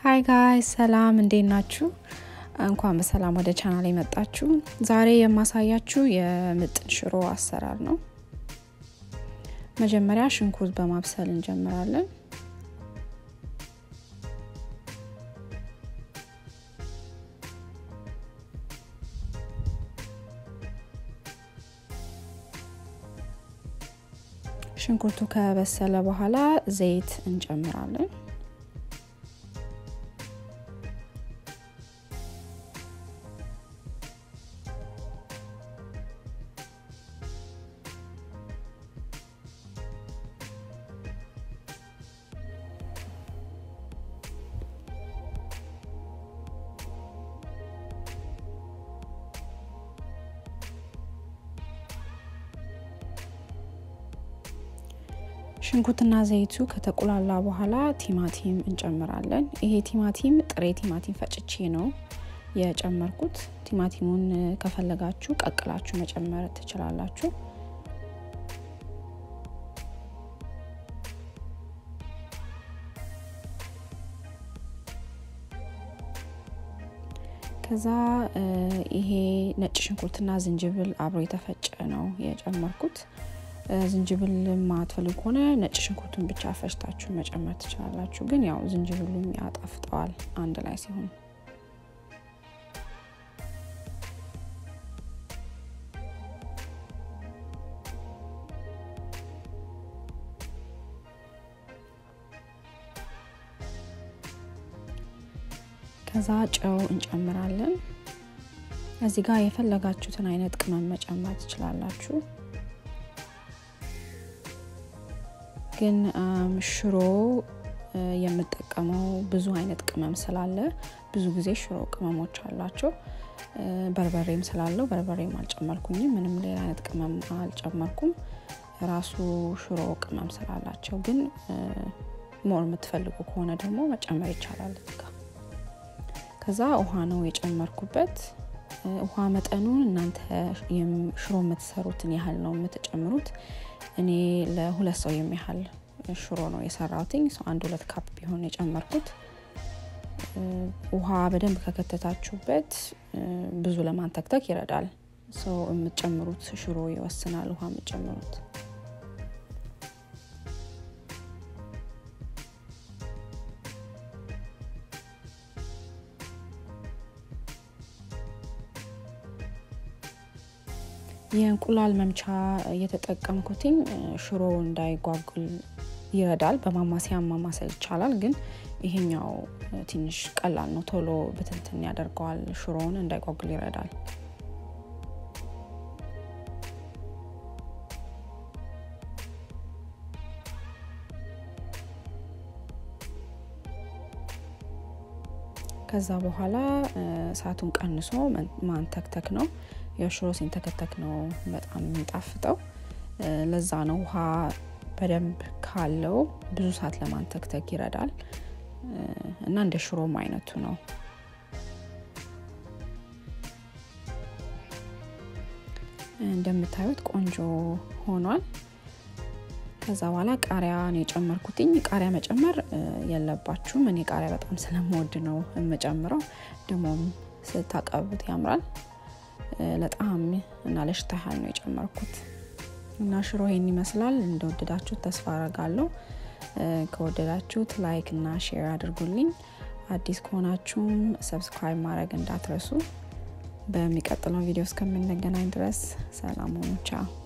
ሀይ ጋይ ሰላም፣ እንዴት ናችሁ? እንኳን በሰላም ወደ ቻናል የመጣችሁ። ዛሬ የማሳያችሁ የምጥን ሽሮ አሰራር ነው። መጀመሪያ ሽንኩርት በማብሰል እንጀምራለን። ሽንኩርቱ ከበሰለ በኋላ ዘይት እንጨምራለን። ሽንኩርትና ዘይቱ ከተቁላላ በኋላ ቲማቲም እንጨምራለን። ይሄ ቲማቲም ጥሬ ቲማቲም ፈጭቼ ነው የጨመርኩት። ቲማቲሙን ከፈለጋችሁ ቀቅላችሁ መጨመር ትችላላችሁ። ከዛ ይሄ ነጭ ሽንኩርትና ዝንጅብል አብሮ የተፈጨ ነው የጨመርኩት። ዝንጅብል ማትፈልጉ ከሆነ ነጭ ሽንኩርቱን ብቻ ፈጭታችሁ መጨመር ትችላላችሁ። ግን ያው ዝንጅብሉም ያጣፍጠዋል አንድ ላይ ሲሆን። ከዛ ጨው እንጨምራለን። እዚህ ጋር የፈለጋችሁትን አይነት ቅመም መጨመር ትችላላችሁ። ግን ሽሮ የምጠቀመው ብዙ አይነት ቅመም ስላለ ብዙ ጊዜ ሽሮ ቅመሞች አሏቸው። በርበሬም ስላለው በርበሬም አልጨመርኩኝም። ምንም ሌላ አይነት ቅመም አልጨመርኩም። ራሱ ሽሮ ቅመም ስላላቸው ግን ሞር የምትፈልጉ ከሆነ ደግሞ መጨመር ይቻላል። ጋ ከዛ ውሃ ነው የጨመርኩበት። ውሃ መጠኑን እናንተ ሽሮ የምትሰሩትን ያህል ነው የምትጨምሩት። እኔ ለሁለት ሰው የሚያህል ሽሮ ነው የሰራሁትኝ። ሰው አንድ ሁለት ካፕ ቢሆን የጨመርኩት። ውሃ በደንብ ከከተታችሁበት ብዙ ለማንተክተክ ይረዳል። ሰው የምትጨምሩት ሽሮ ይወስናል ውሃ የምትጨምሩት። የእንቁላል መምቻ እየተጠቀምኩትኝ ሽሮ እንዳይጓጉል ይረዳል። በማማሰያ ማማሰል ይቻላል፣ ግን ይሄኛው ትንሽ ቀላል ነው። ቶሎ ብትንትን ያደርገዋል። ሽሮውን እንዳይጓጉል ይረዳል። ከዛ በኋላ እሳቱን ቀንሶ ማንተክተክ ነው። የሽሮ ሲንተከተክ ነው በጣም የሚጣፍጠው። ለዛ ነው ውሃ በደንብ ካለው ብዙ ሰዓት ለማንተክተክ ይረዳል እና እንደ ሽሮም አይነቱ ነው። እንደምታዩት ቆንጆ ሆኗል። ከዛ በኋላ ቃሪያ ነው የጨመርኩትኝ። ቃሪያ መጨመር የለባችሁም። እኔ ቃሪያ በጣም ስለምወድ ነው የምጨምረው። ደግሞም ስታቀቡት ያምራል። ለጣዕም እና ለሽታ ያህል ነው የጨመርኩት እና ሽሮ ይሄን ይመስላል። እንደወደዳችሁት ተስፋ አረጋለሁ። ከወደዳችሁት ላይክ እና ሼር አድርጉልኝ። አዲስ ከሆናችሁም ሰብስክራይብ ማድረግ እንዳትረሱ። በሚቀጥለው ቪዲዮ እስከምንገናኝ ድረስ ሰላም ሆኑ። ቻው